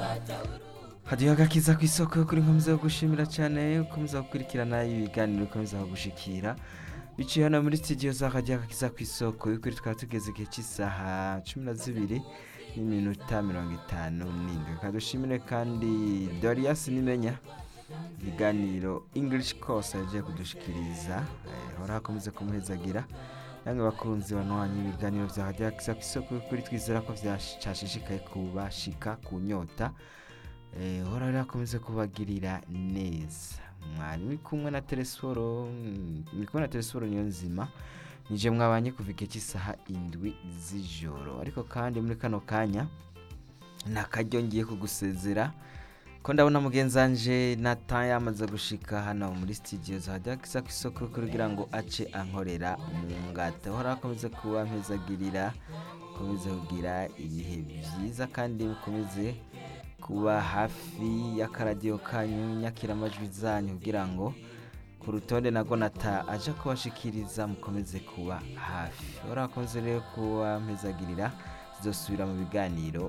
hadiyo agakiza ku isoko yo kuri nkomeza gushimira cyane ukomeza gukurikirana ibiganiro ukomeza gushikira biciye hano muri studio za hadiyo agakiza ku isoko y'ukuri twaba tugeze igihe cy'isaha cumi na zibiri n'iminota mirongo itanu n'indwi kadushimire kandi dorias nimenya ibiganiro english course yagiye kudushikiriza eh, hora hakomeze kumuhezagira namwe bakunzi banwanya ibiganiro vya hadiyo agakiza ku isoko y'ukuri twizera ko vyashishikaye kubashika ku nyota Eh, hora rero akomeze kubagirira neza mwari muri kumwe na telesforo mm, muri kumwe na telesforo niyo nzima nije mwabanye kuva igihe cy'isaha indwi z'ijoro ariko kandi muri kano kanya nakaryo ngiye kugusezera ko ndabona mugenzi wanje natan yamaze gushika hano muri studio zahajya kisa ku isoko kugira ngo ace ankorera mu ngata hora akomeze kuba mpezagirira akomeze kugira ibihe byiza kandi mukomeze kuba hafi y'akaradiyo kanyu nyakira amajwi zanyu kugira ngo ku rutonde na gonata aje kubashikiriza mukomeze kuba hafi urakoze rero kuba mpezagirira zizosubira mu biganiro